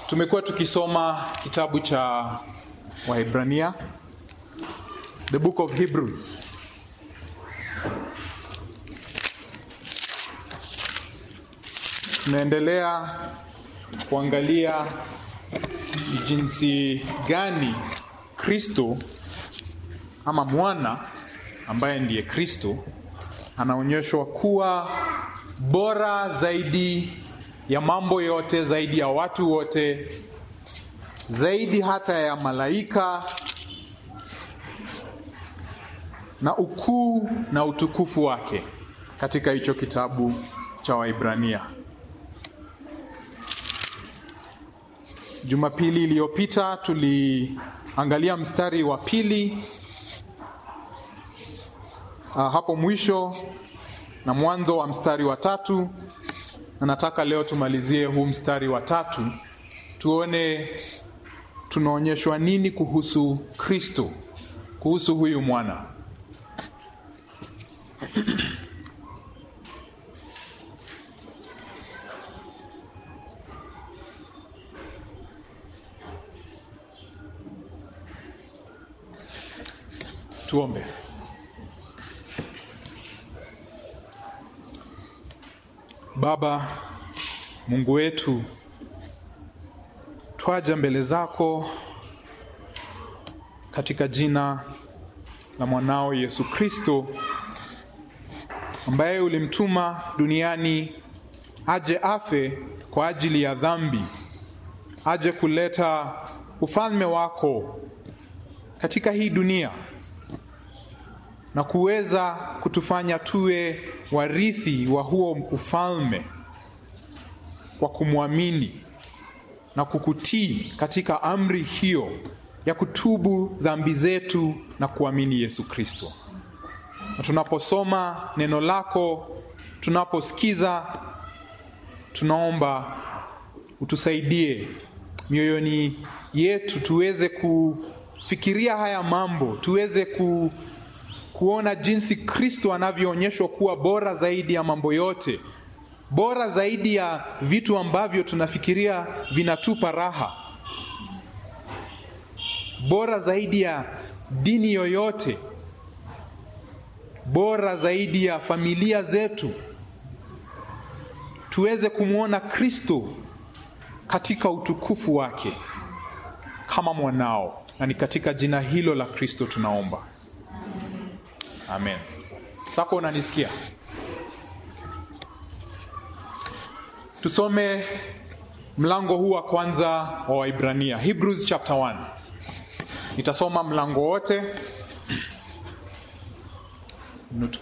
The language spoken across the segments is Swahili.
Tumekuwa tukisoma kitabu cha Waebrania, the book of Hebrews. Tunaendelea kuangalia ni jinsi gani Kristo ama mwana ambaye ndiye Kristo anaonyeshwa kuwa bora zaidi ya mambo yote, zaidi ya watu wote, zaidi hata ya malaika, na ukuu na utukufu wake katika hicho kitabu cha Waibrania. Jumapili iliyopita tuliangalia mstari wa pili uh, hapo mwisho na mwanzo wa mstari wa tatu na nataka leo tumalizie huu mstari wa tatu tuone tunaonyeshwa nini kuhusu Kristo, kuhusu huyu mwana. Tuombe. Baba Mungu wetu, twaja mbele zako katika jina la mwanao Yesu Kristo ambaye ulimtuma duniani aje afe kwa ajili ya dhambi, aje kuleta ufalme wako katika hii dunia na kuweza kutufanya tuwe warithi wa huo ufalme kwa kumwamini na kukutii katika amri hiyo ya kutubu dhambi zetu na kuamini Yesu Kristo. Na tunaposoma neno lako, tunaposikiza, tunaomba utusaidie mioyoni yetu tuweze kufikiria haya mambo, tuweze ku, kuona jinsi Kristo anavyoonyeshwa kuwa bora zaidi ya mambo yote bora zaidi ya vitu ambavyo tunafikiria vinatupa raha, bora zaidi ya dini yoyote, bora zaidi ya familia zetu. Tuweze kumwona Kristo katika utukufu wake kama mwanao, na ni katika jina hilo la Kristo tunaomba, amen. Sako, unanisikia? Tusome mlango huu wa kwanza wa Waibrania, Hebrews chapter 1. Nitasoma mlango wote. Nutu.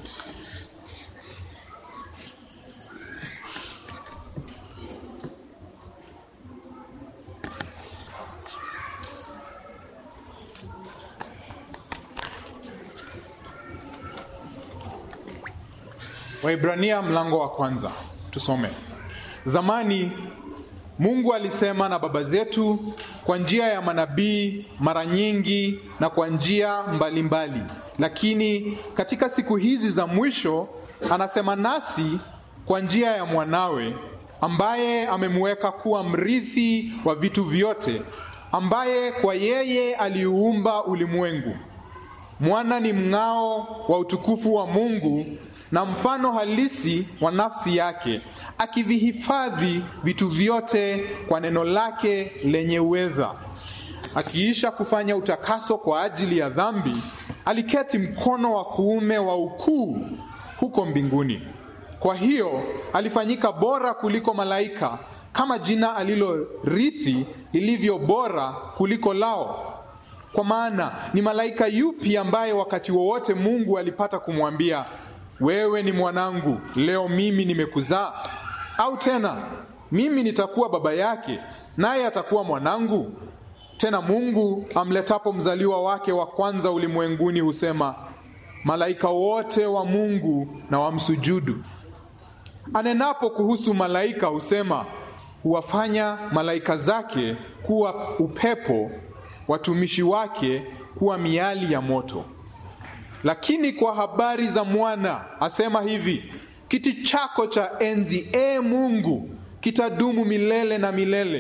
Waibrania mlango wa kwanza, tusome. Zamani Mungu alisema na baba zetu kwa njia ya manabii mara nyingi na kwa njia mbalimbali, lakini katika siku hizi za mwisho anasema nasi kwa njia ya mwanawe, ambaye amemweka kuwa mrithi wa vitu vyote, ambaye kwa yeye aliuumba ulimwengu. Mwana ni mng'ao wa utukufu wa Mungu na mfano halisi wa nafsi yake, akivihifadhi vitu vyote kwa neno lake lenye uweza. Akiisha kufanya utakaso kwa ajili ya dhambi, aliketi mkono wa kuume wa ukuu huko mbinguni. Kwa hiyo alifanyika bora kuliko malaika, kama jina alilorithi lilivyo bora kuliko lao. Kwa maana ni malaika yupi ambaye wakati wowote Mungu alipata kumwambia wewe ni mwanangu, leo mimi nimekuzaa? Au tena mimi nitakuwa baba yake, naye atakuwa mwanangu? Tena Mungu amletapo mzaliwa wake wa kwanza ulimwenguni husema, malaika wote wa Mungu na wamsujudu. Anenapo kuhusu malaika husema, huwafanya malaika zake kuwa upepo, watumishi wake kuwa miali ya moto. Lakini kwa habari za mwana asema hivi, kiti chako cha enzi, e Mungu, kitadumu milele na milele,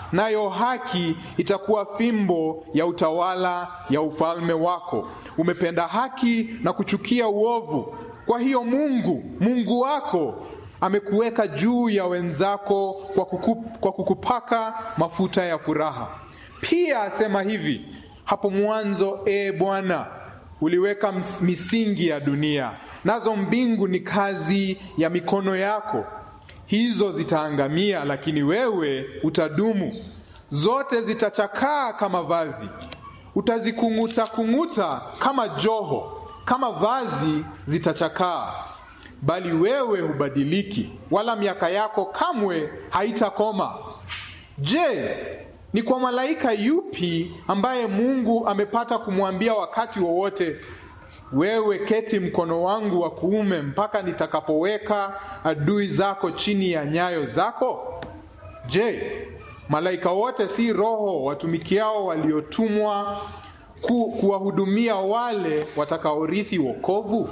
nayo haki itakuwa fimbo ya utawala ya ufalme wako. Umependa haki na kuchukia uovu, kwa hiyo Mungu Mungu wako amekuweka juu ya wenzako kwa, kuku, kwa kukupaka mafuta ya furaha. Pia asema hivi hapo mwanzo, e Bwana, uliweka misingi ya dunia, nazo mbingu ni kazi ya mikono yako. Hizo zitaangamia, lakini wewe utadumu. Zote zitachakaa kama vazi, utazikung'uta kung'uta kama joho, kama vazi zitachakaa, bali wewe hubadiliki, wala miaka yako kamwe haitakoma. Je, ni kwa malaika yupi ambaye Mungu amepata kumwambia wakati wowote, wewe keti mkono wangu wa kuume mpaka nitakapoweka adui zako chini ya nyayo zako? Je, malaika wote si roho watumikiao waliotumwa ku, kuwahudumia wale watakaorithi wokovu?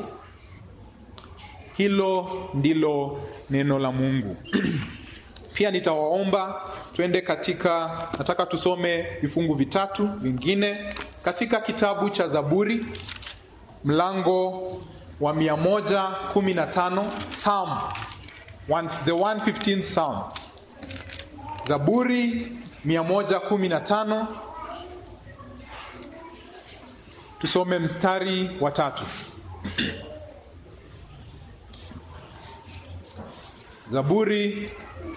Hilo ndilo neno la Mungu. Pia nitawaomba twende katika, nataka tusome vifungu vitatu vingine katika kitabu cha Zaburi mlango wa 115 Psalm one, the 115th Psalm. Zaburi 115 tusome mstari wa tatu. Zaburi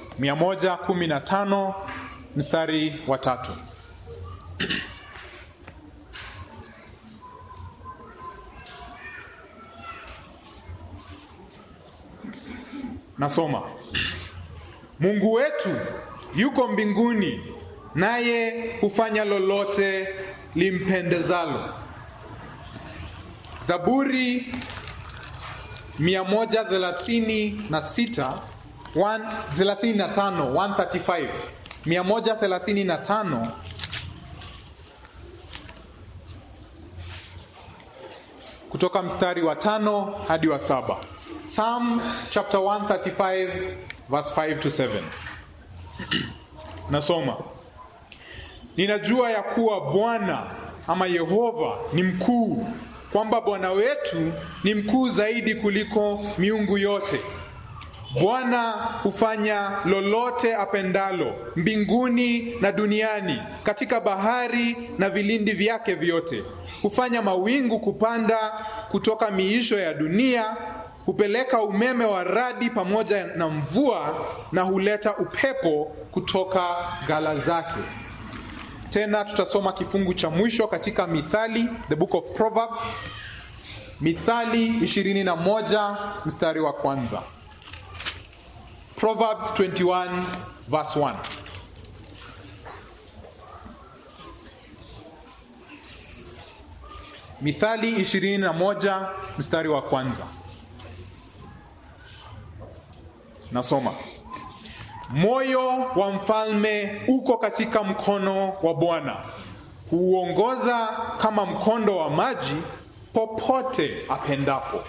115 mstari wa tatu. Nasoma. Mungu wetu yuko mbinguni, naye hufanya lolote limpendezalo. Zaburi 136 135 135 135 kutoka mstari wa tano hadi wa saba. Psalm chapter 135 verse 5 to 7. Nasoma. Ninajua ya kuwa Bwana ama Yehova ni mkuu, kwamba Bwana wetu ni mkuu zaidi kuliko miungu yote. Bwana hufanya lolote apendalo mbinguni na duniani, katika bahari na vilindi vyake vyote. Hufanya mawingu kupanda kutoka miisho ya dunia, hupeleka umeme wa radi pamoja na mvua, na huleta upepo kutoka ghala zake. Tena tutasoma kifungu cha mwisho katika Mithali, the book of Proverbs, Mithali 21 mstari wa kwanza. Proverbs 21 verse 1. Mithali 21 mstari wa kwanza. Nasoma. Moyo wa mfalme uko katika mkono wa Bwana, huuongoza kama mkondo wa maji popote apendapo.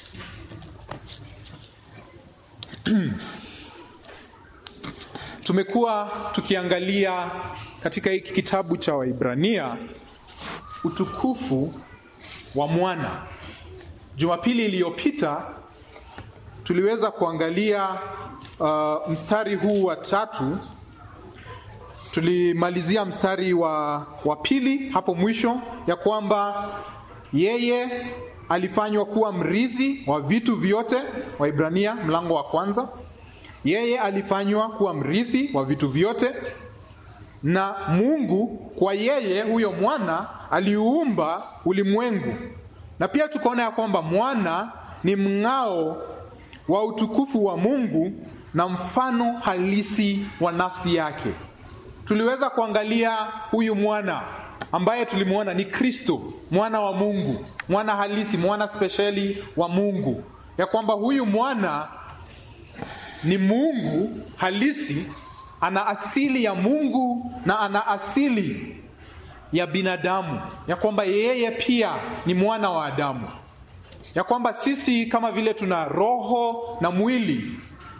Tumekuwa tukiangalia katika hiki kitabu cha Waibrania utukufu wa mwana. Jumapili iliyopita tuliweza kuangalia uh, mstari huu wa tatu. Tulimalizia mstari wa, wa pili hapo mwisho, ya kwamba yeye alifanywa kuwa mrithi wa vitu vyote. Waibrania mlango wa kwanza yeye alifanywa kuwa mrithi wa vitu vyote, na Mungu kwa yeye huyo mwana aliuumba ulimwengu. Na pia tukaona ya kwamba mwana ni mng'ao wa utukufu wa Mungu na mfano halisi wa nafsi yake. Tuliweza kuangalia huyu mwana ambaye tulimwona ni Kristo, mwana wa Mungu, mwana halisi, mwana spesheli wa Mungu, ya kwamba huyu mwana ni Mungu halisi, ana asili ya Mungu na ana asili ya binadamu, ya kwamba yeye pia ni mwana wa Adamu, ya kwamba sisi kama vile tuna roho na mwili,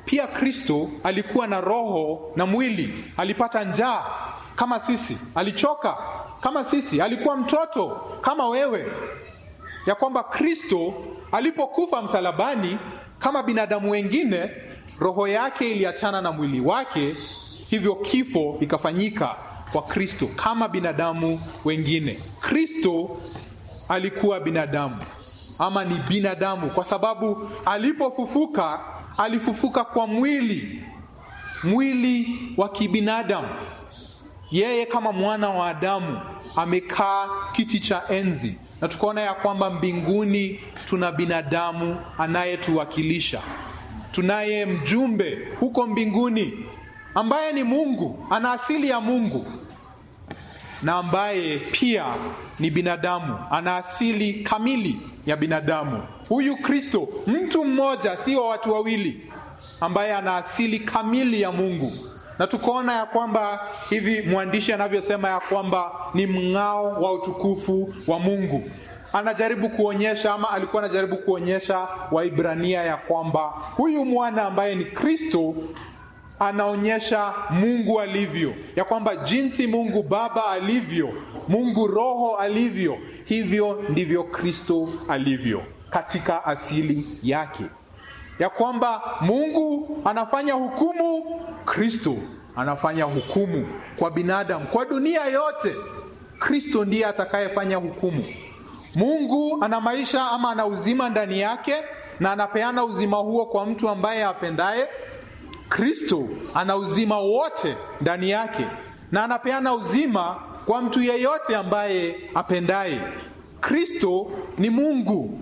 pia Kristo alikuwa na roho na mwili. Alipata njaa kama sisi, alichoka kama sisi, alikuwa mtoto kama wewe, ya kwamba Kristo alipokufa msalabani kama binadamu wengine, roho yake iliachana na mwili wake, hivyo kifo ikafanyika kwa Kristo kama binadamu wengine. Kristo alikuwa binadamu ama ni binadamu, kwa sababu alipofufuka alifufuka kwa mwili, mwili wa kibinadamu. Yeye kama mwana wa Adamu amekaa kiti cha enzi, na tukaona ya kwamba mbinguni tuna binadamu anayetuwakilisha. Tunaye mjumbe huko mbinguni ambaye ni Mungu, ana asili ya Mungu na ambaye pia ni binadamu, ana asili kamili ya binadamu. Huyu Kristo, mtu mmoja, si wa watu wawili, ambaye ana asili kamili ya Mungu. Na tukaona ya kwamba hivi mwandishi anavyosema ya kwamba ni mng'ao wa utukufu wa Mungu. Anajaribu kuonyesha ama alikuwa anajaribu kuonyesha Waibrania ya kwamba huyu mwana ambaye ni Kristo anaonyesha Mungu alivyo, ya kwamba jinsi Mungu Baba alivyo, Mungu Roho alivyo, hivyo ndivyo Kristo alivyo katika asili yake, ya kwamba Mungu anafanya hukumu, Kristo anafanya hukumu kwa binadamu, kwa dunia yote. Kristo ndiye atakayefanya hukumu. Mungu ana maisha ama ana uzima ndani yake, na anapeana uzima huo kwa mtu ambaye apendaye. Kristo ana uzima wote ndani yake na anapeana uzima kwa mtu yeyote ambaye apendaye. Kristo ni Mungu,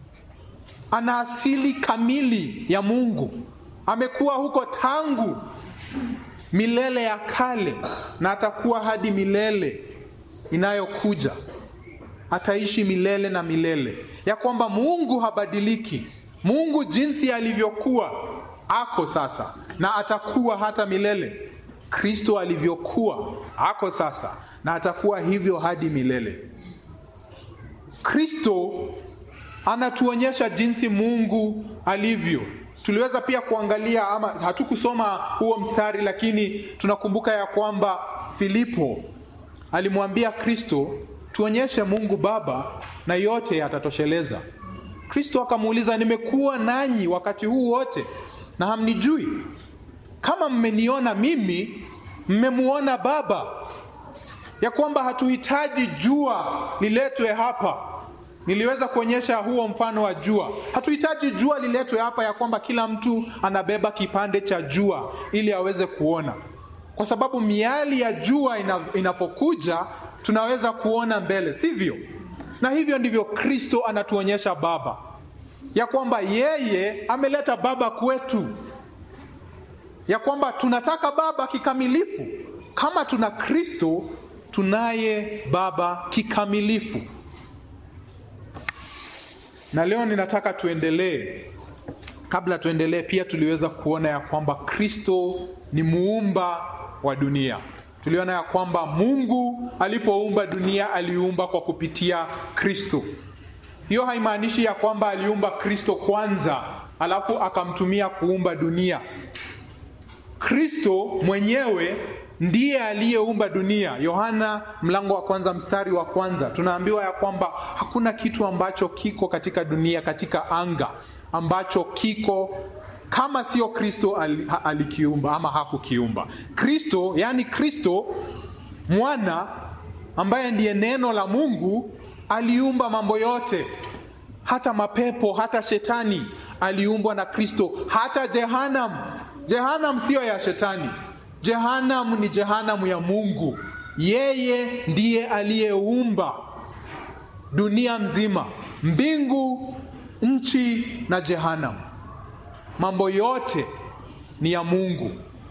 ana asili kamili ya Mungu. Amekuwa huko tangu milele ya kale na atakuwa hadi milele inayokuja. Ataishi milele na milele, ya kwamba Mungu habadiliki. Mungu jinsi alivyokuwa ako sasa na atakuwa hata milele. Kristo alivyokuwa ako sasa na atakuwa hivyo hadi milele. Kristo anatuonyesha jinsi Mungu alivyo. Tuliweza pia kuangalia ama hatukusoma huo mstari, lakini tunakumbuka ya kwamba Filipo alimwambia Kristo, tuonyeshe Mungu Baba na yote yatatosheleza. Kristo akamuuliza, nimekuwa nanyi wakati huu wote na hamnijui? Kama mmeniona mimi, mmemuona Baba. Ya kwamba hatuhitaji jua liletwe hapa. Niliweza kuonyesha huo mfano wa jua. Hatuhitaji jua liletwe hapa, ya kwamba kila mtu anabeba kipande cha jua ili aweze kuona, kwa sababu miali ya jua inapokuja tunaweza kuona mbele, sivyo? Na hivyo ndivyo Kristo anatuonyesha Baba ya kwamba yeye ameleta baba kwetu, ya kwamba tunataka baba kikamilifu. Kama tuna Kristo, tunaye baba kikamilifu. Na leo ninataka tuendelee. Kabla tuendelee, pia tuliweza kuona ya kwamba Kristo ni muumba wa dunia. Tuliona ya kwamba Mungu alipoumba dunia aliumba kwa kupitia Kristo. Hiyo haimaanishi ya kwamba aliumba Kristo kwanza alafu akamtumia kuumba dunia. Kristo mwenyewe ndiye aliyeumba dunia. Yohana mlango wa kwanza mstari wa kwanza tunaambiwa ya kwamba hakuna kitu ambacho kiko katika dunia, katika anga ambacho kiko kama sio Kristo alikiumba ama hakukiumba. Kristo, yani Kristo mwana ambaye ndiye neno la Mungu aliumba mambo yote, hata mapepo, hata shetani aliumbwa na Kristo, hata Jehanam. Jehanam siyo ya shetani, Jehanam ni Jehanam ya Mungu. Yeye ndiye aliyeumba dunia mzima, mbingu, nchi na Jehanam. Mambo yote ni ya Mungu.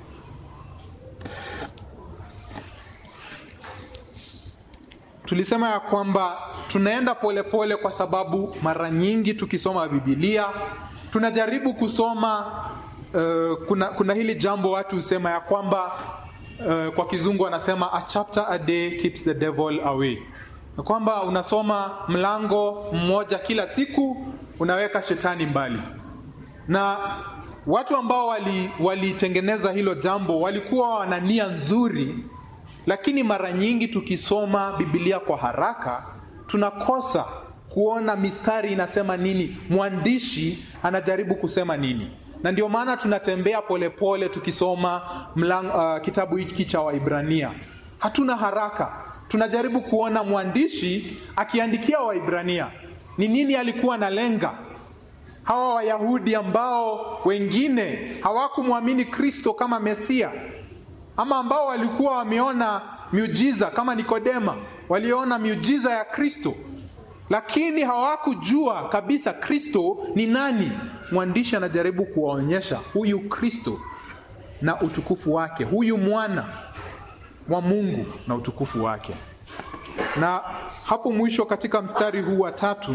Tulisema ya kwamba tunaenda polepole pole kwa sababu mara nyingi tukisoma Biblia tunajaribu kusoma uh, kuna, kuna hili jambo watu husema ya kwamba uh, kwa kizungu wanasema a chapter a day keeps the devil away, na kwamba unasoma mlango mmoja kila siku unaweka shetani mbali, na watu ambao walitengeneza wali hilo jambo walikuwa wana nia nzuri, lakini mara nyingi tukisoma Biblia kwa haraka tunakosa kuona mistari inasema nini, mwandishi anajaribu kusema nini, na ndio maana tunatembea polepole pole tukisoma mlang, uh, kitabu hiki cha Waibrania. Hatuna haraka, tunajaribu kuona mwandishi akiandikia Waibrania ni nini alikuwa analenga hawa Wayahudi ambao wengine hawakumwamini Kristo kama Mesia, ama ambao walikuwa wameona miujiza kama Nikodema, waliona miujiza ya Kristo, lakini hawakujua kabisa Kristo ni nani. Mwandishi anajaribu kuwaonyesha huyu Kristo na utukufu wake, huyu mwana wa Mungu na utukufu wake. Na hapo mwisho katika mstari huu wa tatu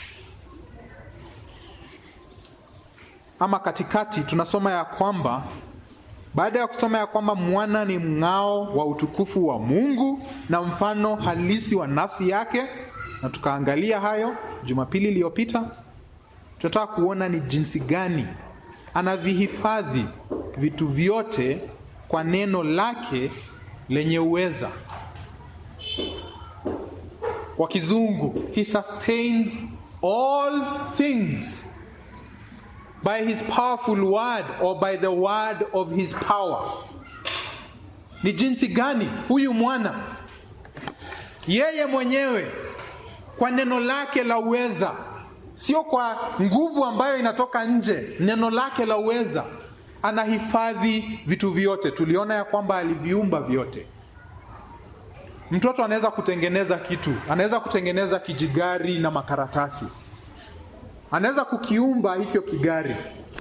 ama katikati tunasoma ya kwamba baada ya kusoma ya kwamba mwana ni mng'ao wa utukufu wa Mungu na mfano halisi wa nafsi yake, na tukaangalia hayo Jumapili iliyopita, tunataka kuona ni jinsi gani anavihifadhi vitu vyote kwa neno lake lenye uweza. Kwa kizungu, he sustains all things by his powerful word or by the word of his power. Ni jinsi gani huyu mwana yeye mwenyewe kwa neno lake la uweza, sio kwa nguvu ambayo inatoka nje, neno lake la uweza anahifadhi vitu vyote. Tuliona ya kwamba aliviumba vyote. Mtoto anaweza kutengeneza kitu, anaweza kutengeneza kijigari na makaratasi anaweza kukiumba hicho kigari,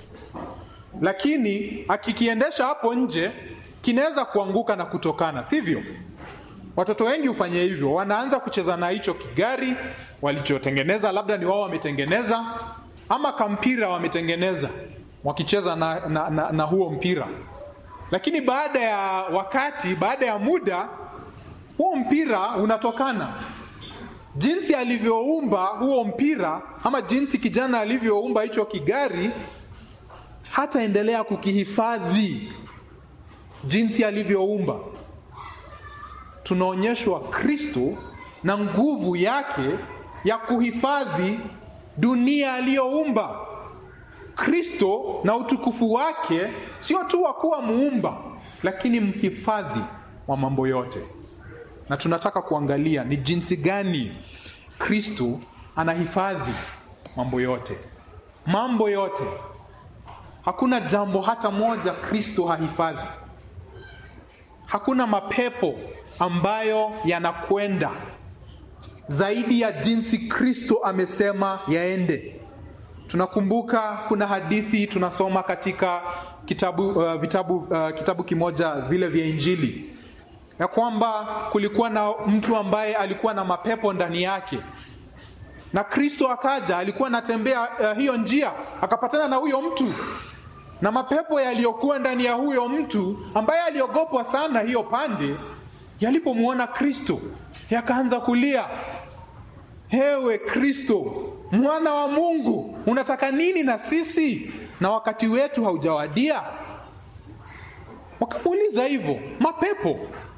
lakini akikiendesha hapo nje kinaweza kuanguka na kutokana, sivyo? Watoto wengi hufanya hivyo, wanaanza kucheza na hicho kigari walichotengeneza, labda ni wao wametengeneza, ama kampira wametengeneza, wakicheza na, na, na, na huo mpira, lakini baada ya wakati, baada ya muda, huo mpira unatokana jinsi alivyoumba huo mpira ama jinsi kijana alivyoumba hicho kigari, hataendelea kukihifadhi jinsi alivyoumba. Tunaonyeshwa Kristo na nguvu yake ya kuhifadhi dunia aliyoumba. Kristo na utukufu wake sio tu wa kuwa muumba, lakini mhifadhi wa mambo yote na tunataka kuangalia ni jinsi gani Kristo anahifadhi mambo yote, mambo yote. Hakuna jambo hata moja Kristo hahifadhi. Hakuna mapepo ambayo yanakwenda zaidi ya jinsi Kristo amesema yaende. Tunakumbuka kuna hadithi tunasoma katika kitabu, uh, vitabu, uh, kitabu kimoja vile vya Injili ya kwamba kulikuwa na mtu ambaye alikuwa na mapepo ndani yake, na Kristo akaja, alikuwa anatembea uh, hiyo njia, akapatana na huyo mtu, na mapepo yaliyokuwa ndani ya huyo mtu ambaye aliogopwa sana hiyo pande, yalipomwona Kristo yakaanza kulia, hewe Kristo, mwana wa Mungu, unataka nini na sisi, na wakati wetu haujawadia? Wakamuuliza hivyo mapepo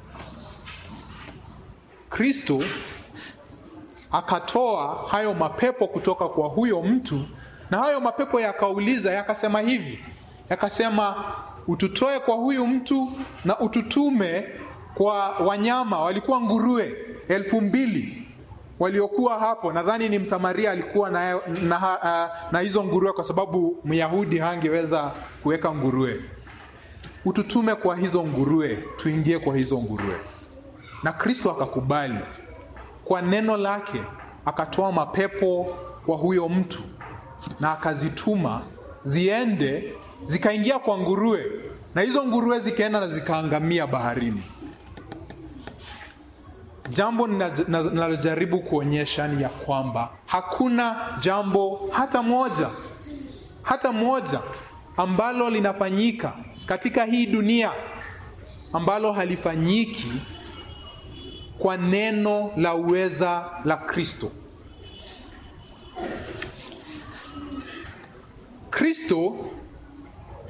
Kristo akatoa hayo mapepo kutoka kwa huyo mtu, na hayo mapepo yakauliza, yakasema hivi, yakasema ututoe kwa huyu mtu na ututume kwa wanyama. Walikuwa nguruwe elfu mbili waliokuwa hapo. Nadhani ni Msamaria alikuwa na, na, na, na hizo nguruwe, kwa sababu Myahudi hangeweza kuweka nguruwe. Ututume kwa hizo nguruwe, tuingie kwa hizo nguruwe na Kristo akakubali kwa neno lake, akatoa mapepo kwa huyo mtu na akazituma ziende zikaingia kwa nguruwe, na hizo nguruwe zikaenda na zikaangamia baharini. Jambo ninalojaribu kuonyesha ni ya kwamba hakuna jambo hata moja hata moja ambalo linafanyika katika hii dunia ambalo halifanyiki kwa neno la uweza la Kristo. Kristo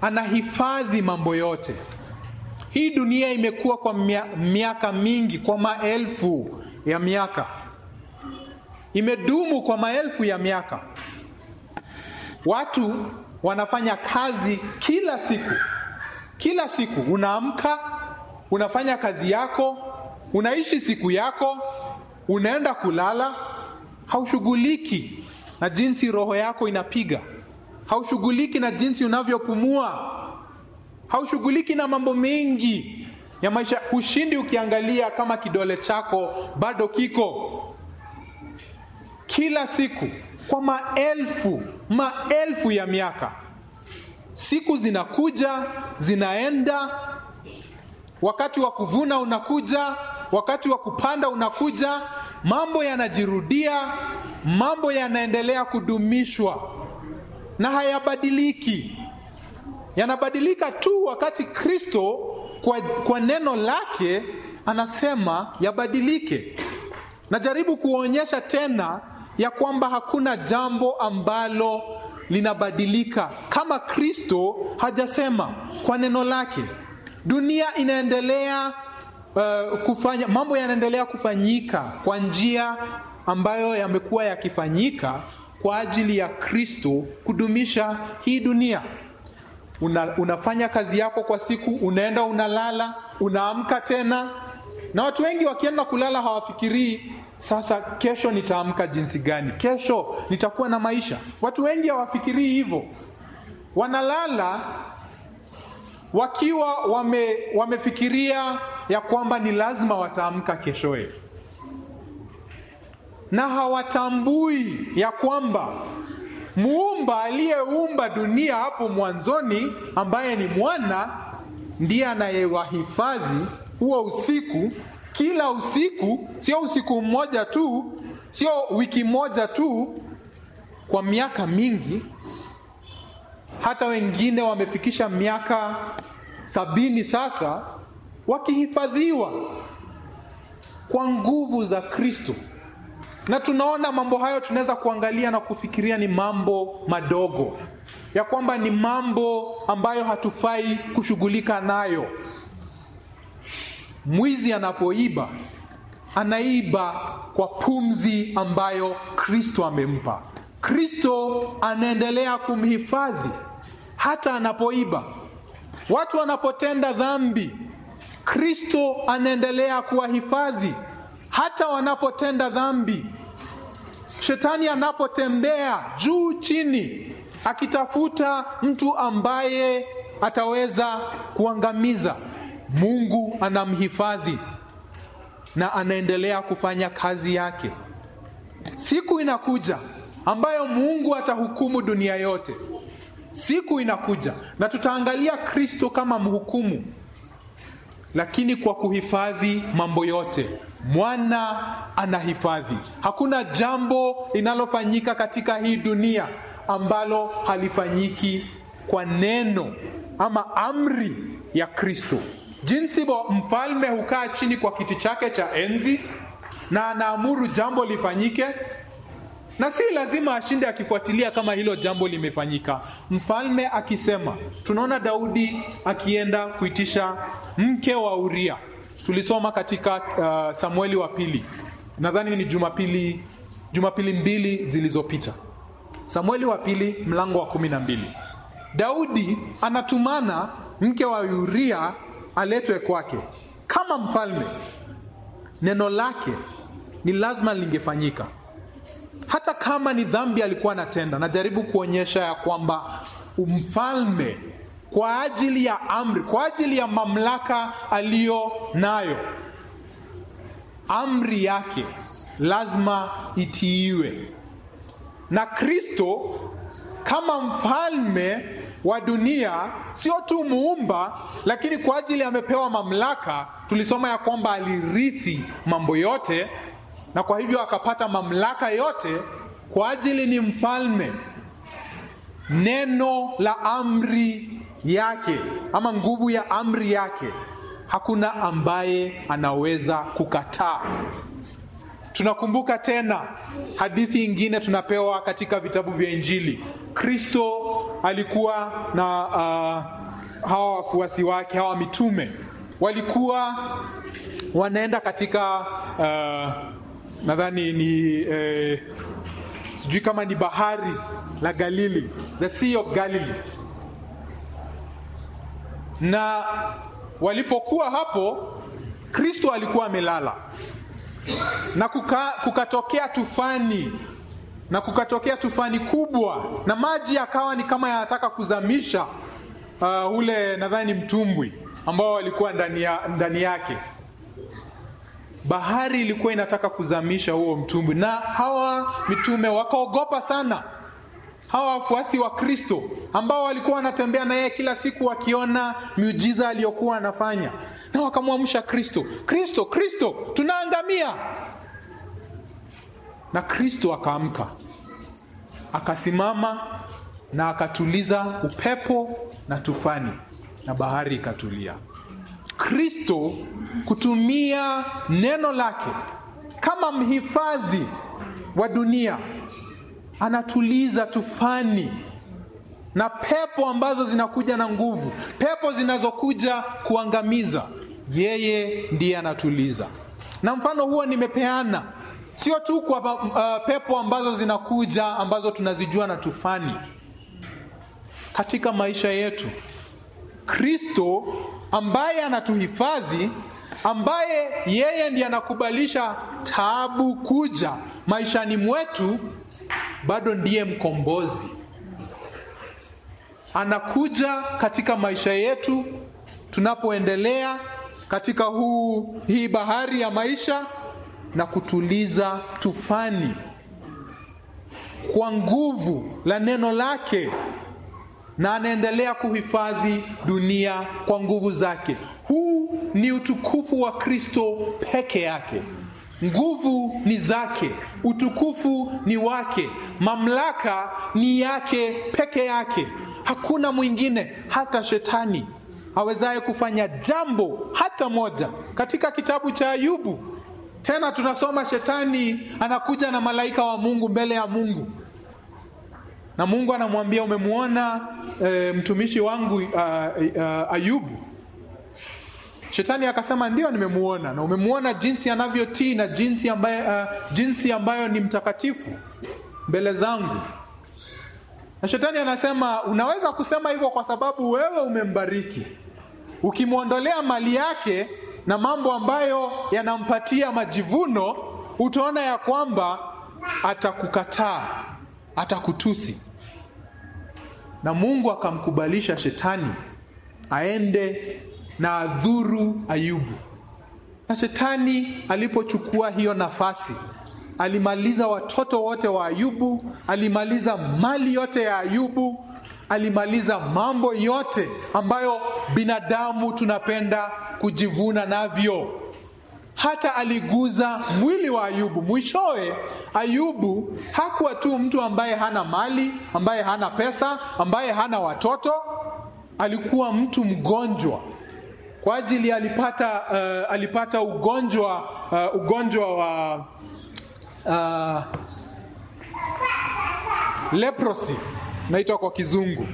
anahifadhi mambo yote. Hii dunia imekuwa kwa mia, miaka mingi, kwa maelfu ya miaka, imedumu kwa maelfu ya miaka. Watu wanafanya kazi kila siku, kila siku unaamka, unafanya kazi yako, unaishi siku yako, unaenda kulala, haushughuliki na jinsi roho yako inapiga, haushughuliki na jinsi unavyopumua, haushughuliki na mambo mengi ya maisha. Ushindi ukiangalia kama kidole chako bado kiko. Kila siku kwa maelfu maelfu ya miaka, siku zinakuja zinaenda, wakati wa kuvuna unakuja, wakati wa kupanda unakuja, mambo yanajirudia, mambo yanaendelea kudumishwa na hayabadiliki. Yanabadilika tu wakati Kristo kwa, kwa neno lake anasema yabadilike. Najaribu kuonyesha tena ya kwamba hakuna jambo ambalo linabadilika kama Kristo hajasema kwa neno lake. Dunia inaendelea uh, kufanya mambo yanaendelea kufanyika kwa njia ambayo yamekuwa yakifanyika kwa ajili ya Kristo kudumisha hii dunia. Una, unafanya kazi yako kwa siku, unaenda unalala, unaamka tena, na watu wengi wakienda kulala hawafikirii sasa kesho nitaamka jinsi gani, kesho nitakuwa na maisha. Watu wengi hawafikirii hivyo, wanalala wakiwa wame, wamefikiria ya kwamba ni lazima wataamka keshoe, na hawatambui ya kwamba muumba aliyeumba dunia hapo mwanzoni, ambaye ni mwana, ndiye anayewahifadhi huo usiku kila usiku, sio usiku mmoja tu, sio wiki moja tu, kwa miaka mingi. Hata wengine wamefikisha miaka sabini sasa, wakihifadhiwa kwa nguvu za Kristo. Na tunaona mambo hayo, tunaweza kuangalia na kufikiria ni mambo madogo, ya kwamba ni mambo ambayo hatufai kushughulika nayo. Mwizi anapoiba anaiba kwa pumzi ambayo Kristo amempa. Kristo anaendelea kumhifadhi hata anapoiba. Watu wanapotenda dhambi, Kristo anaendelea kuwahifadhi hata wanapotenda dhambi. Shetani anapotembea juu chini, akitafuta mtu ambaye ataweza kuangamiza Mungu anamhifadhi na anaendelea kufanya kazi yake. Siku inakuja ambayo Mungu atahukumu dunia yote. Siku inakuja na tutaangalia Kristo kama mhukumu, lakini kwa kuhifadhi mambo yote. Mwana anahifadhi. Hakuna jambo linalofanyika katika hii dunia ambalo halifanyiki kwa neno ama amri ya Kristo. Jinsi mfalme hukaa chini kwa kiti chake cha enzi na anaamuru jambo lifanyike, na si lazima ashinde akifuatilia kama hilo jambo limefanyika. Mfalme akisema, tunaona Daudi akienda kuitisha mke wa Uria. Tulisoma katika uh, Samueli wa pili, nadhani ni Jumapili, Jumapili mbili zilizopita. Samueli wa pili mlango wa kumi na mbili. Daudi anatumana mke wa Uria aletwe kwake kama mfalme. Neno lake ni lazima lingefanyika, hata kama ni dhambi alikuwa anatenda. Najaribu kuonyesha ya kwamba mfalme kwa ajili ya amri, kwa ajili ya mamlaka aliyo nayo, amri yake lazima itiiwe. Na Kristo kama mfalme wa dunia, sio tu muumba, lakini kwa ajili amepewa mamlaka. Tulisoma ya kwamba alirithi mambo yote, na kwa hivyo akapata mamlaka yote kwa ajili ni mfalme. Neno la amri yake ama nguvu ya amri yake, hakuna ambaye anaweza kukataa. Tunakumbuka tena hadithi ingine tunapewa katika vitabu vya Injili Kristo alikuwa na uh, hawa wafuasi wake, hawa mitume walikuwa wanaenda katika uh, nadhani ni eh, sijui kama ni bahari la Galili, the sea of Galilee. Na walipokuwa hapo, Kristo alikuwa amelala na kuka, kukatokea tufani na kukatokea tufani kubwa, na maji yakawa ni kama yanataka kuzamisha uh, ule nadhani mtumbwi ambao walikuwa ndani, ya, ndani yake. Bahari ilikuwa inataka kuzamisha huo mtumbwi, na hawa mitume wakaogopa sana. Hawa wafuasi wa Kristo ambao walikuwa wanatembea na yeye kila siku, wakiona miujiza aliyokuwa anafanya, na wakamwamsha Kristo, Kristo, Kristo, tunaangamia. Na Kristo akaamka, akasimama na akatuliza upepo na tufani, na bahari ikatulia. Kristo kutumia neno lake kama mhifadhi wa dunia, anatuliza tufani na pepo ambazo zinakuja na nguvu, pepo zinazokuja kuangamiza. Yeye ndiye anatuliza, na mfano huo nimepeana sio tu kwa uh, pepo ambazo zinakuja ambazo tunazijua na tufani katika maisha yetu. Kristo ambaye anatuhifadhi, ambaye yeye ndiye anakubalisha taabu kuja maishani mwetu, bado ndiye mkombozi. Anakuja katika maisha yetu tunapoendelea katika huu hii bahari ya maisha na kutuliza tufani kwa nguvu la neno lake na anaendelea kuhifadhi dunia kwa nguvu zake. Huu ni utukufu wa Kristo peke yake. Nguvu ni zake, utukufu ni wake, mamlaka ni yake peke yake. Hakuna mwingine, hata shetani awezaye kufanya jambo hata moja. Katika kitabu cha Ayubu tena tunasoma shetani anakuja na malaika wa Mungu mbele ya Mungu na Mungu anamwambia umemwona e, mtumishi wangu uh, uh, Ayubu. Shetani akasema ndio, nimemuona. Na umemwona jinsi anavyotii na jinsi ambayo, uh, jinsi ambayo ni mtakatifu mbele zangu. Na shetani anasema unaweza kusema hivyo kwa sababu wewe umembariki. Ukimwondolea mali yake na mambo ambayo yanampatia majivuno, utaona ya kwamba atakukataa atakutusi. Na Mungu akamkubalisha shetani aende na adhuru Ayubu. Na shetani alipochukua hiyo nafasi, alimaliza watoto wote wa Ayubu, alimaliza mali yote ya Ayubu, alimaliza mambo yote ambayo binadamu tunapenda kujivuna navyo hata aliguza mwili wa Ayubu. Mwishowe, Ayubu hakuwa tu mtu ambaye hana mali, ambaye hana pesa, ambaye hana watoto. Alikuwa mtu mgonjwa kwa ajili alipata, uh, alipata ugonjwa uh, ugonjwa wa uh, leprosy naitwa kwa Kizungu.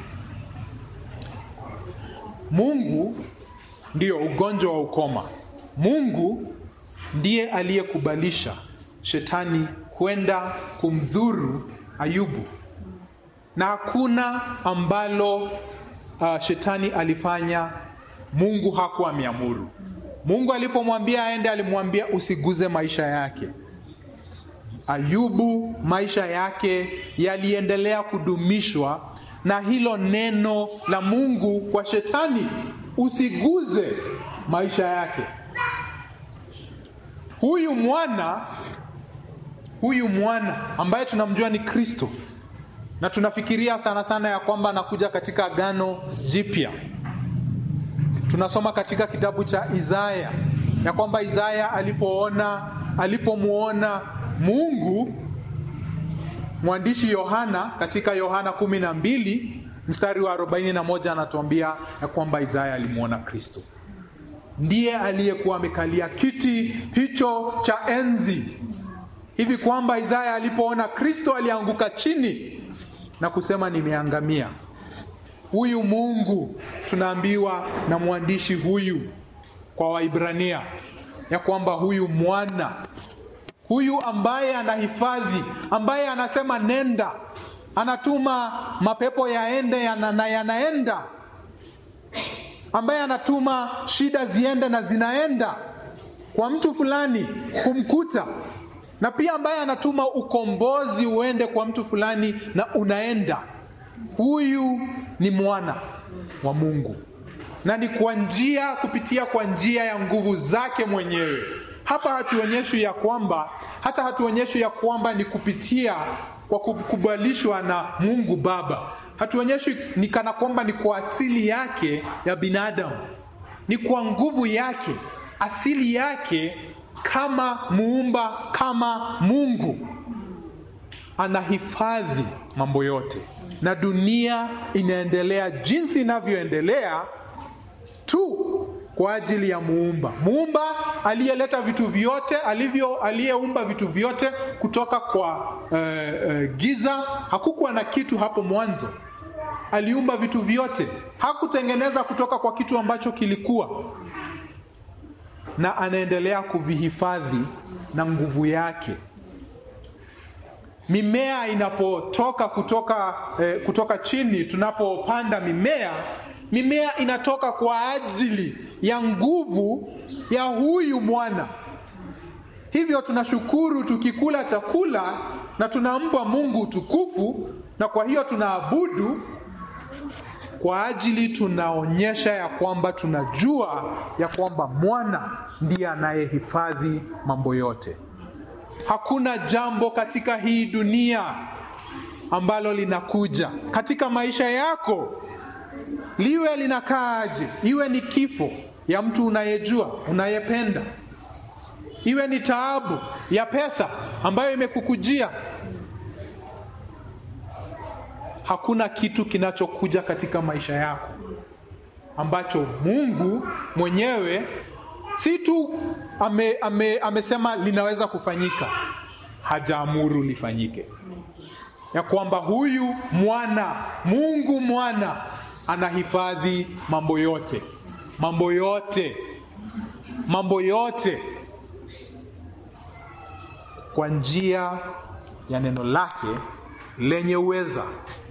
Mungu ndio ugonjwa wa ukoma. Mungu ndiye aliyekubalisha shetani kwenda kumdhuru Ayubu, na hakuna ambalo uh, shetani alifanya Mungu hakuwa ameamuru. Mungu alipomwambia aende, alimwambia usiguze maisha yake. Ayubu maisha yake yaliendelea kudumishwa na hilo neno la Mungu kwa shetani, usiguze maisha yake. Huyu mwana huyu mwana ambaye tunamjua ni Kristo, na tunafikiria sana sana ya kwamba anakuja katika Agano Jipya. Tunasoma katika kitabu cha Isaya ya kwamba Isaya alipoona alipomwona Mungu, mwandishi Yohana katika Yohana kumi na mbili mstari wa arobaini na moja anatuambia ya kwamba Isaya alimwona Kristo ndiye aliyekuwa amekalia kiti hicho cha enzi, hivi kwamba Isaya alipoona Kristo alianguka chini na kusema nimeangamia. Huyu Mungu tunaambiwa na mwandishi huyu kwa Waibrania ya kwamba huyu mwana huyu ambaye anahifadhi, ambaye anasema nenda, anatuma mapepo yaende yana, na yanaenda, ambaye anatuma shida ziende na zinaenda kwa mtu fulani kumkuta, na pia ambaye anatuma ukombozi uende kwa mtu fulani na unaenda. Huyu ni mwana wa Mungu na ni kwa njia kupitia kwa njia ya nguvu zake mwenyewe. Hapa hatuonyeshwi ya kwamba hata hatuonyeshwi ya kwamba ni kupitia kwa kukubalishwa na Mungu Baba. Hatuonyeshwi ni kana kwamba ni kwa asili yake ya binadamu, ni kwa nguvu yake, asili yake kama muumba, kama Mungu anahifadhi mambo yote, na dunia inaendelea jinsi inavyoendelea tu kwa ajili ya muumba muumba aliyeleta vitu vyote alivyo aliyeumba vitu vyote kutoka kwa uh, uh, giza. Hakukuwa na kitu hapo mwanzo, aliumba vitu vyote, hakutengeneza kutoka kwa kitu ambacho kilikuwa, na anaendelea kuvihifadhi na nguvu yake. Mimea inapotoka kutoka, eh, kutoka chini, tunapopanda mimea mimea inatoka kwa ajili ya nguvu ya huyu mwana. Hivyo tunashukuru tukikula chakula na tunampa Mungu utukufu, na kwa hiyo tunaabudu kwa ajili, tunaonyesha ya kwamba tunajua ya kwamba mwana ndiye anayehifadhi mambo yote. Hakuna jambo katika hii dunia ambalo linakuja katika maisha yako liwe linakaaje, iwe ni kifo ya mtu unayejua unayependa, iwe ni taabu ya pesa ambayo imekukujia. Hakuna kitu kinachokuja katika maisha yako ambacho Mungu mwenyewe si tu ame, ame, amesema linaweza kufanyika, hajaamuru lifanyike, ya kwamba huyu mwana Mungu mwana anahifadhi mambo yote, mambo yote, mambo yote kwa njia ya neno lake lenye uweza.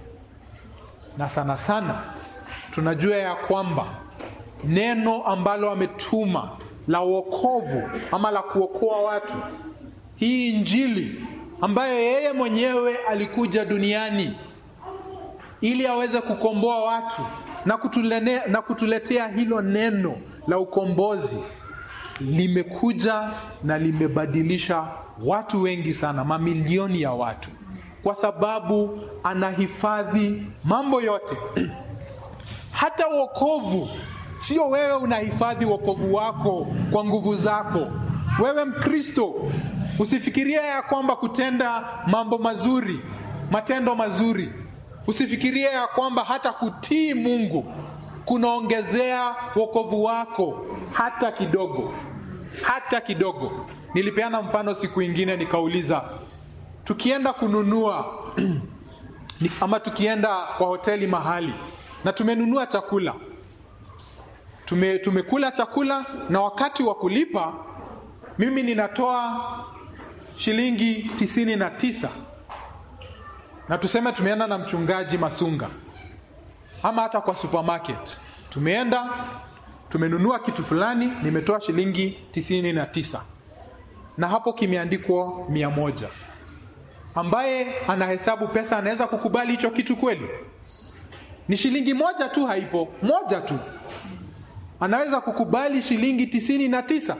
Na sana sana tunajua ya kwamba neno ambalo ametuma la wokovu ama la kuokoa watu, hii Injili ambayo yeye mwenyewe alikuja duniani ili aweze kukomboa watu na, kutulene, na kutuletea hilo neno la ukombozi, limekuja na limebadilisha watu wengi sana, mamilioni ya watu, kwa sababu anahifadhi mambo yote hata wokovu. Sio wewe unahifadhi wokovu wako kwa nguvu zako. Wewe Mkristo, usifikiria ya kwamba kutenda mambo mazuri, matendo mazuri Usifikirie ya kwamba hata kutii Mungu kunaongezea wokovu wako hata kidogo, hata kidogo. Nilipeana mfano siku ingine nikauliza, tukienda kununua ama tukienda kwa hoteli mahali na tumenunua chakula tume, tumekula chakula na wakati wa kulipa mimi ninatoa shilingi tisini na tisa na tuseme tumeenda na mchungaji Masunga ama hata kwa supermarket, tumeenda tumenunua kitu fulani, nimetoa shilingi tisini na tisa na hapo kimeandikwa mia moja. Ambaye anahesabu pesa anaweza kukubali hicho kitu kweli? Ni shilingi moja tu, haipo moja tu, anaweza kukubali shilingi tisini na tisa?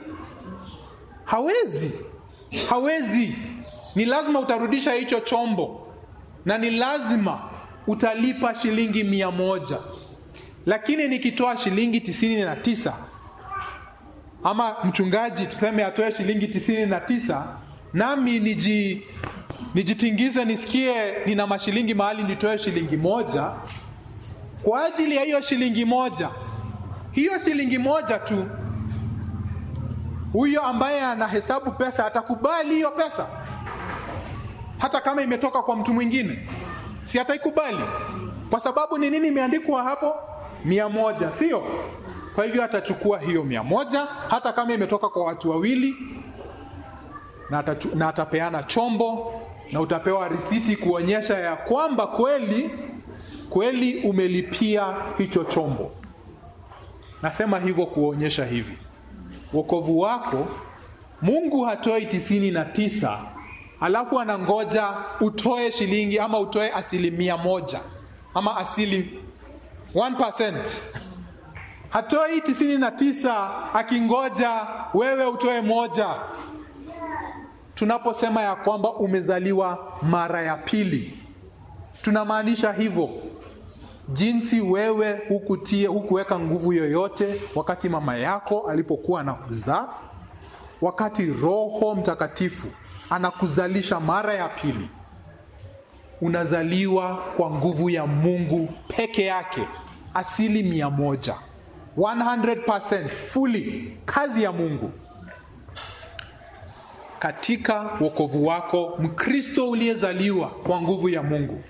Hawezi, hawezi. Ni lazima utarudisha hicho chombo na ni lazima utalipa shilingi mia moja. Lakini nikitoa shilingi tisini na tisa ama mchungaji tuseme atoe shilingi tisini na tisa nami niji nijitingize nisikie nina mashilingi mahali nitoe shilingi moja kwa ajili ya hiyo shilingi moja, hiyo shilingi moja tu, huyo ambaye anahesabu pesa atakubali hiyo pesa hata kama imetoka kwa mtu mwingine? si ataikubali? Kwa sababu ni nini imeandikwa hapo? Mia moja, sio? Kwa hivyo atachukua hiyo mia moja hata kama imetoka kwa watu wawili, na, atachu, na atapeana chombo na utapewa risiti kuonyesha ya kwamba kweli kweli umelipia hicho chombo. Nasema hivyo kuonyesha hivi, wokovu wako Mungu hatoi tisini na tisa alafu anangoja utoe shilingi ama utoe asilimia moja ama asili 1%. Hatoi tisini na tisa akingoja wewe utoe moja. Tunaposema ya kwamba umezaliwa mara ya pili, tunamaanisha hivyo jinsi wewe hukutie hukuweka nguvu yoyote wakati mama yako alipokuwa anakuzaa, wakati Roho Mtakatifu anakuzalisha mara ya pili, unazaliwa kwa nguvu ya Mungu peke yake, asili mia moja, 100% fully, kazi ya Mungu katika wokovu wako. Mkristo uliyezaliwa kwa nguvu ya Mungu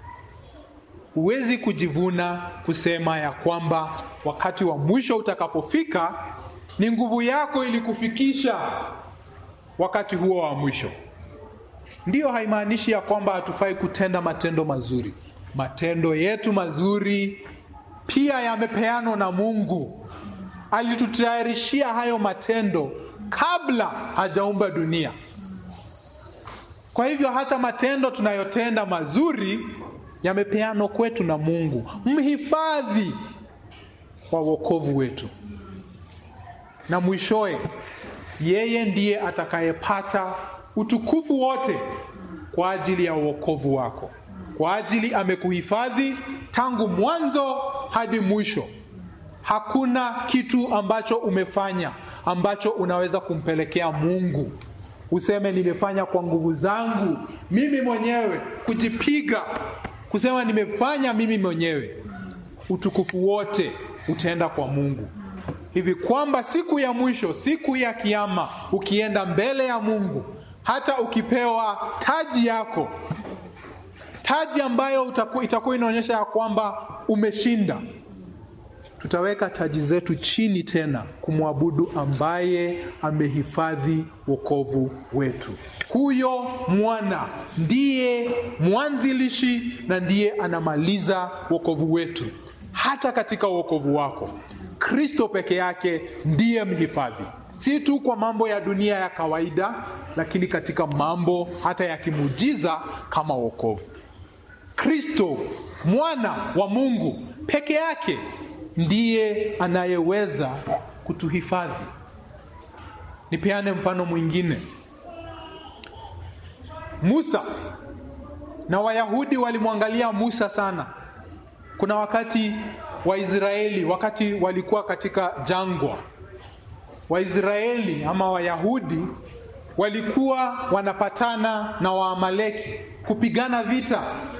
huwezi kujivuna kusema ya kwamba wakati wa mwisho utakapofika ni nguvu yako ilikufikisha wakati huo wa mwisho. Ndiyo, haimaanishi ya kwamba hatufai kutenda matendo mazuri. Matendo yetu mazuri pia yamepeanwa na Mungu. Alitutayarishia hayo matendo kabla hajaumba dunia. Kwa hivyo hata matendo tunayotenda mazuri yamepeanwa kwetu na Mungu, mhifadhi wa wokovu wetu, na mwishowe yeye ndiye atakayepata utukufu wote kwa ajili ya wokovu wako, kwa ajili amekuhifadhi tangu mwanzo hadi mwisho. Hakuna kitu ambacho umefanya ambacho unaweza kumpelekea Mungu useme nimefanya kwa nguvu zangu mimi mwenyewe, kujipiga kusema nimefanya mimi mwenyewe. Utukufu wote utaenda kwa Mungu, hivi kwamba siku ya mwisho, siku ya Kiama, ukienda mbele ya Mungu, hata ukipewa taji yako, taji ambayo itakuwa inaonyesha ya kwamba umeshinda, tutaweka taji zetu chini tena kumwabudu ambaye amehifadhi wokovu wetu. Huyo mwana ndiye mwanzilishi na ndiye anamaliza wokovu wetu. Hata katika wokovu wako, Kristo peke yake ndiye mhifadhi, si tu kwa mambo ya dunia ya kawaida, lakini katika mambo hata ya kimujiza kama wokovu. Kristo mwana wa Mungu peke yake ndiye anayeweza kutuhifadhi. Nipeane mfano mwingine. Musa na Wayahudi walimwangalia Musa sana. Kuna wakati Waisraeli, wakati walikuwa katika jangwa, Waisraeli ama Wayahudi walikuwa wanapatana na Waamaleki kupigana vita,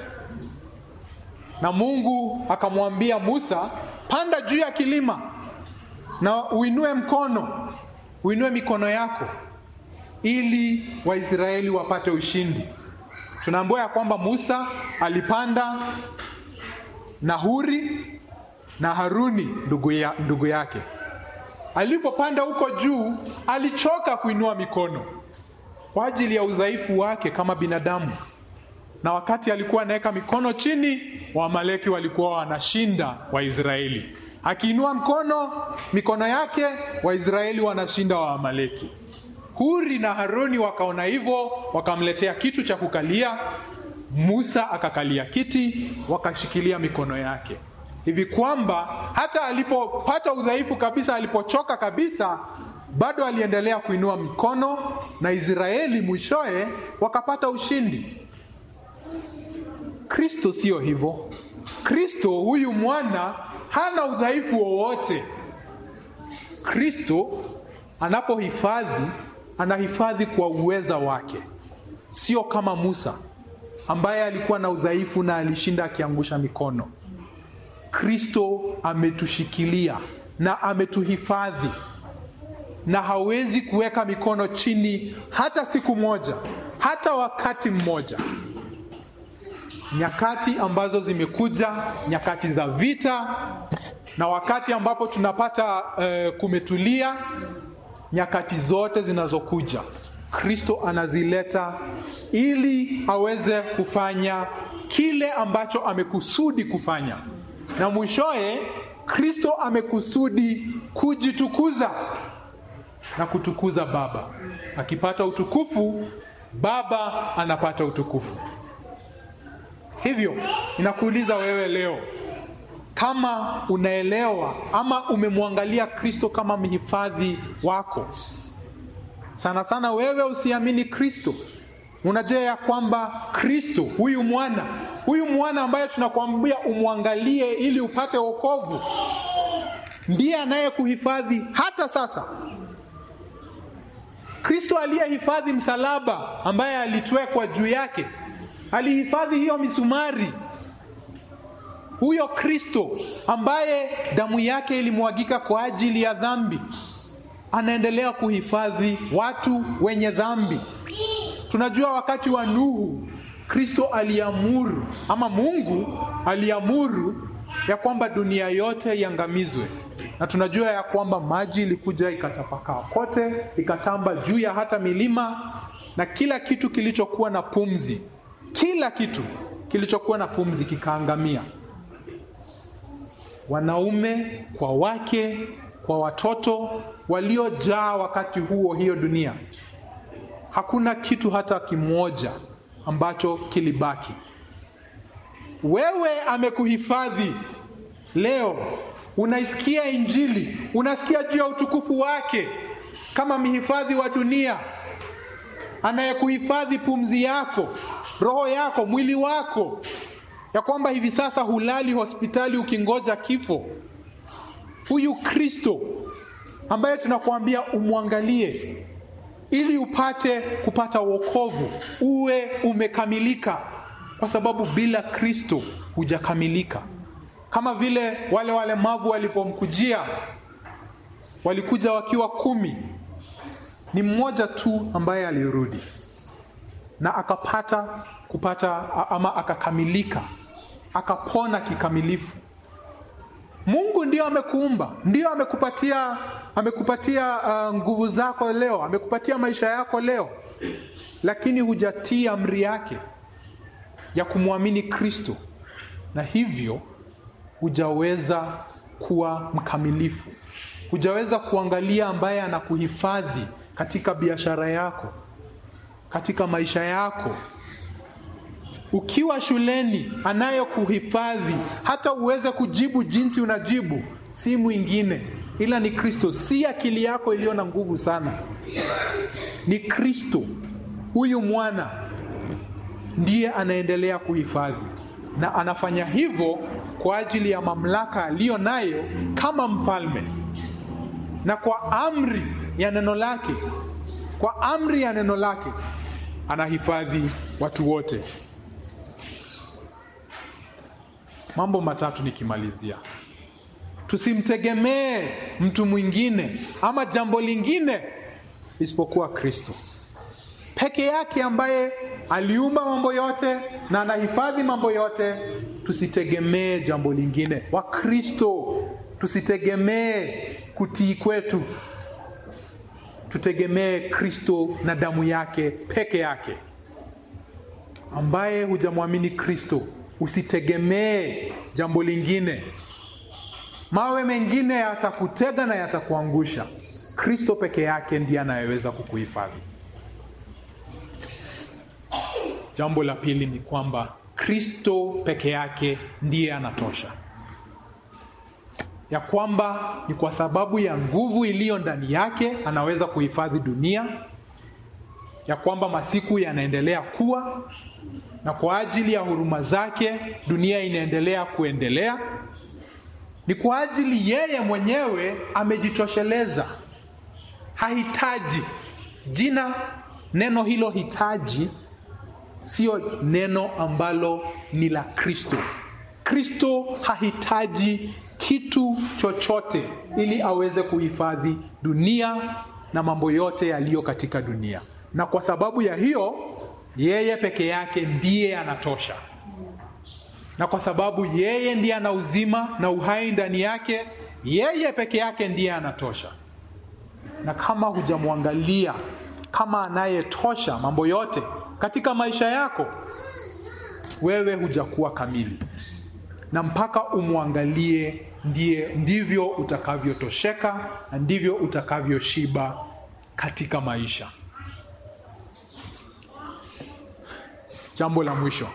na Mungu akamwambia Musa, panda juu ya kilima na uinue mkono, uinue mikono yako ili Waisraeli wapate ushindi. Tunaambiwa ya kwamba Musa alipanda na Huri na Haruni ndugu, ya, ndugu yake. Alipopanda huko juu, alichoka kuinua mikono kwa ajili ya udhaifu wake kama binadamu, na wakati alikuwa anaweka mikono chini, Waamaleki walikuwa wanashinda Waisraeli. Akiinua mkono mikono yake, Waisraeli wanashinda Waamaleki. Huri na Haruni wakaona hivyo, wakamletea kitu cha kukalia. Musa akakalia kiti, wakashikilia mikono yake, hivi kwamba hata alipopata udhaifu kabisa, alipochoka kabisa, bado aliendelea kuinua mikono, na Israeli mwishowe wakapata ushindi. Kristo sio hivyo. Kristo huyu mwana hana udhaifu wowote. Kristo anapohifadhi anahifadhi kwa uweza wake, sio kama Musa ambaye alikuwa na udhaifu na alishinda akiangusha mikono. Kristo ametushikilia na ametuhifadhi, na hawezi kuweka mikono chini hata siku moja, hata wakati mmoja. nyakati ambazo zimekuja, nyakati za vita, na wakati ambapo tunapata eh, kumetulia, nyakati zote zinazokuja Kristo anazileta ili aweze kufanya kile ambacho amekusudi kufanya, na mwishowe Kristo amekusudi kujitukuza na kutukuza Baba. Akipata utukufu, Baba anapata utukufu. Hivyo inakuuliza wewe leo, kama unaelewa ama umemwangalia Kristo kama mhifadhi wako sana sana wewe usiamini Kristo, unajua ya kwamba Kristo huyu mwana huyu mwana ambaye tunakwambia umwangalie ili upate wokovu, ndiye anayekuhifadhi hata sasa. Kristo aliyehifadhi msalaba ambaye alitwekwa juu yake, alihifadhi hiyo misumari. Huyo Kristo ambaye damu yake ilimwagika kwa ajili ya dhambi anaendelea kuhifadhi watu wenye dhambi. Tunajua wakati wa Nuhu, Kristo aliamuru ama Mungu aliamuru ya kwamba dunia yote iangamizwe, na tunajua ya kwamba maji ilikuja ikatapakaa kote, ikatamba juu ya hata milima, na kila kitu kilichokuwa na pumzi, kila kitu kilichokuwa na pumzi kikaangamia, wanaume kwa wake kwa watoto waliojaa wakati huo hiyo dunia. Hakuna kitu hata kimoja ambacho kilibaki. Wewe amekuhifadhi leo, unaisikia Injili, unasikia juu ya utukufu wake kama mhifadhi wa dunia, anayekuhifadhi pumzi yako, roho yako, mwili wako, ya kwamba hivi sasa hulali hospitali ukingoja kifo huyu Kristo ambaye tunakuambia umwangalie ili upate kupata wokovu, uwe umekamilika, kwa sababu bila Kristo hujakamilika. Kama vile wale walemavu walipomkujia, walikuja wakiwa kumi, ni mmoja tu ambaye alirudi na akapata kupata ama akakamilika, akapona kikamilifu. Mungu ndio amekuumba, ndio amekupatia amekupatia uh, nguvu zako leo, amekupatia maisha yako leo, lakini hujatii amri yake ya kumwamini Kristo, na hivyo hujaweza kuwa mkamilifu, hujaweza kuangalia ambaye anakuhifadhi katika biashara yako, katika maisha yako ukiwa shuleni anayekuhifadhi hata uweze kujibu jinsi unajibu, si mwingine ila ni Kristo. Si akili yako iliyo na nguvu sana, ni Kristo. Huyu mwana ndiye anaendelea kuhifadhi, na anafanya hivyo kwa ajili ya mamlaka aliyo nayo kama mfalme, na kwa amri ya neno lake, kwa amri ya neno lake anahifadhi watu wote. Mambo matatu nikimalizia. Tusimtegemee mtu mwingine ama jambo lingine isipokuwa Kristo peke yake, ambaye aliumba mambo yote na anahifadhi mambo yote. Tusitegemee jambo lingine. Wakristo, tusitegemee kutii kwetu, tutegemee Kristo na damu yake peke yake. Ambaye hujamwamini Kristo Usitegemee jambo lingine. Mawe mengine yatakutega na yatakuangusha. Kristo peke yake ndiye anayeweza kukuhifadhi. Jambo la pili ni kwamba Kristo peke yake ndiye anatosha, ya kwamba ni kwa sababu ya nguvu iliyo ndani yake anaweza kuhifadhi dunia, ya kwamba masiku yanaendelea kuwa na kwa ajili ya huruma zake dunia inaendelea kuendelea. Ni kwa ajili yeye mwenyewe amejitosheleza, hahitaji. Jina neno hilo hitaji sio neno ambalo ni la Kristo. Kristo hahitaji kitu chochote ili aweze kuhifadhi dunia na mambo yote yaliyo katika dunia, na kwa sababu ya hiyo yeye peke yake ndiye anatosha. na kwa sababu yeye ndiye ana uzima na uhai ndani yake, yeye peke yake ndiye anatosha. Na kama hujamwangalia kama anayetosha mambo yote katika maisha yako, wewe hujakuwa kamili, na mpaka umwangalie ndiye ndivyo utakavyotosheka na ndivyo utakavyoshiba katika maisha. Jambo la mwisho,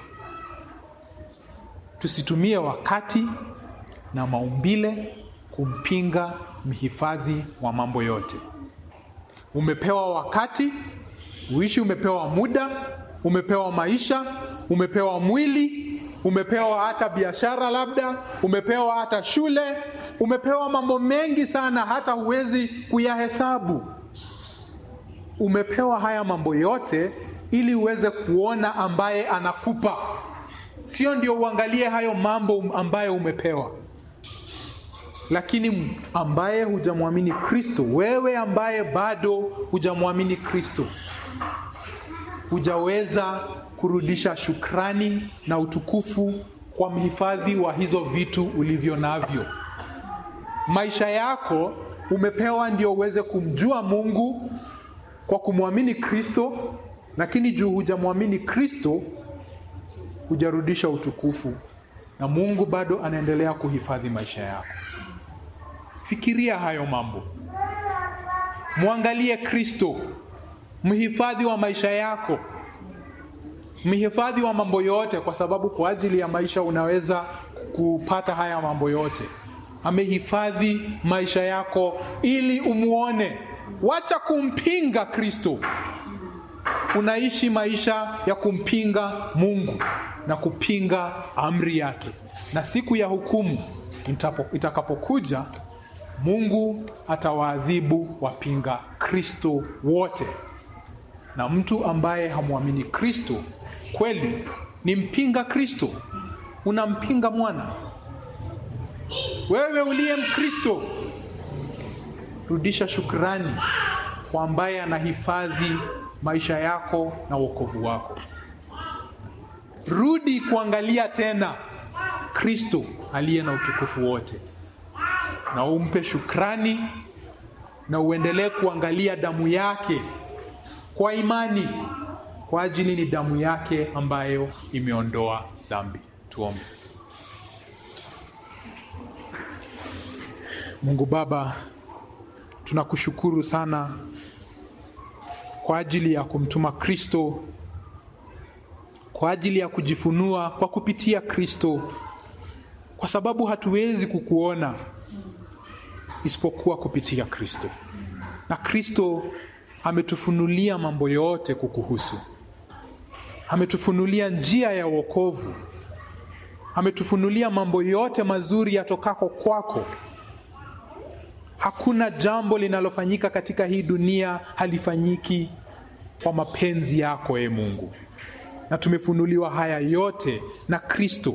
tusitumie wakati na maumbile kumpinga mhifadhi wa mambo yote. Umepewa wakati uishi, umepewa muda, umepewa maisha, umepewa mwili, umepewa hata biashara, labda umepewa hata shule, umepewa mambo mengi sana, hata huwezi kuyahesabu. Umepewa haya mambo yote ili uweze kuona ambaye anakupa, sio ndio uangalie hayo mambo ambayo umepewa. Lakini ambaye hujamwamini Kristo, wewe ambaye bado hujamwamini Kristo, hujaweza kurudisha shukrani na utukufu kwa mhifadhi wa hizo vitu ulivyo navyo. Maisha yako umepewa ndio uweze kumjua Mungu kwa kumwamini Kristo, lakini juu hujamwamini Kristo, hujarudisha utukufu, na Mungu bado anaendelea kuhifadhi maisha yako. Fikiria hayo mambo, mwangalie Kristo, mhifadhi wa maisha yako, mhifadhi wa mambo yote, kwa sababu kwa ajili ya maisha unaweza kupata haya mambo yote. Amehifadhi maisha yako ili umwone. Wacha kumpinga Kristo. Unaishi maisha ya kumpinga Mungu na kupinga amri yake, na siku ya hukumu itakapokuja, Mungu atawaadhibu wapinga Kristo wote. Na mtu ambaye hamwamini Kristo kweli ni mpinga Kristo, unampinga mwana. Wewe uliye Mkristo, rudisha shukrani kwa ambaye anahifadhi maisha yako na wokovu wako. Rudi kuangalia tena Kristo aliye na utukufu wote, na umpe shukrani na uendelee kuangalia damu yake kwa imani, kwa ajili ni damu yake ambayo imeondoa dhambi. Tuombe. Mungu Baba, tunakushukuru sana kwa ajili ya kumtuma Kristo, kwa ajili ya kujifunua kwa kupitia Kristo, kwa sababu hatuwezi kukuona isipokuwa kupitia Kristo, na Kristo ametufunulia mambo yote kukuhusu. Ametufunulia njia ya wokovu, ametufunulia mambo yote mazuri yatokako kwako. Hakuna jambo linalofanyika katika hii dunia halifanyiki kwa mapenzi yako, e Mungu, na tumefunuliwa haya yote na Kristo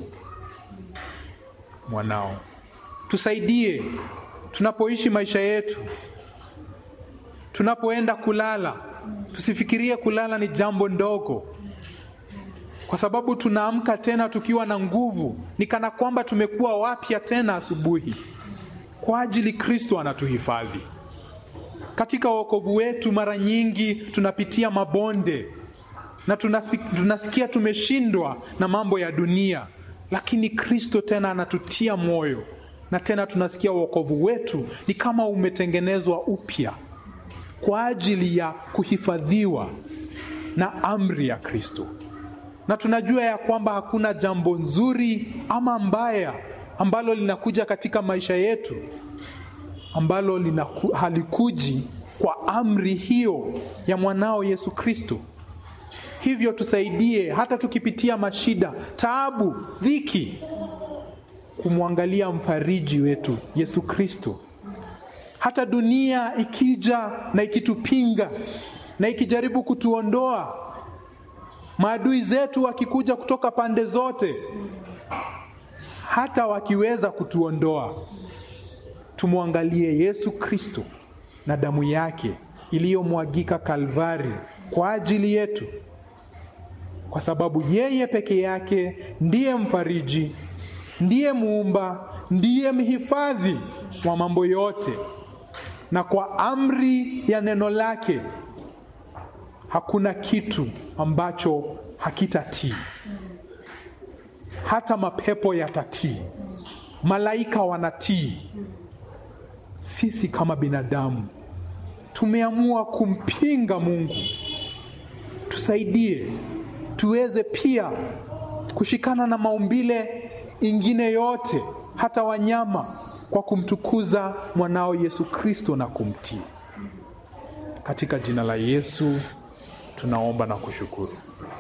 mwanao. Tusaidie tunapoishi maisha yetu, tunapoenda kulala, tusifikirie kulala ni jambo ndogo, kwa sababu tunaamka tena tukiwa na nguvu, ni kana kwamba tumekuwa wapya tena asubuhi kwa ajili Kristo anatuhifadhi katika wokovu wetu. Mara nyingi tunapitia mabonde na tunasikia tumeshindwa na mambo ya dunia, lakini Kristo tena anatutia moyo, na tena tunasikia wokovu wetu ni kama umetengenezwa upya kwa ajili ya kuhifadhiwa na amri ya Kristo, na tunajua ya kwamba hakuna jambo nzuri ama mbaya ambalo linakuja katika maisha yetu ambalo linaku, halikuji kwa amri hiyo ya mwanao Yesu Kristo. Hivyo tusaidie hata tukipitia mashida, taabu, dhiki, kumwangalia mfariji wetu Yesu Kristo. Hata dunia ikija na ikitupinga na ikijaribu kutuondoa, maadui zetu wakikuja kutoka pande zote hata wakiweza kutuondoa, tumwangalie Yesu Kristo na damu yake iliyomwagika Kalvari kwa ajili yetu, kwa sababu yeye peke yake ndiye mfariji, ndiye muumba, ndiye mhifadhi wa mambo yote, na kwa amri ya neno lake hakuna kitu ambacho hakitatii. Hata mapepo yatatii, malaika wanatii. Sisi kama binadamu tumeamua kumpinga Mungu. Tusaidie tuweze pia kushikana na maumbile ingine yote, hata wanyama, kwa kumtukuza mwanao Yesu Kristo na kumtii. Katika jina la Yesu tunaomba na kushukuru.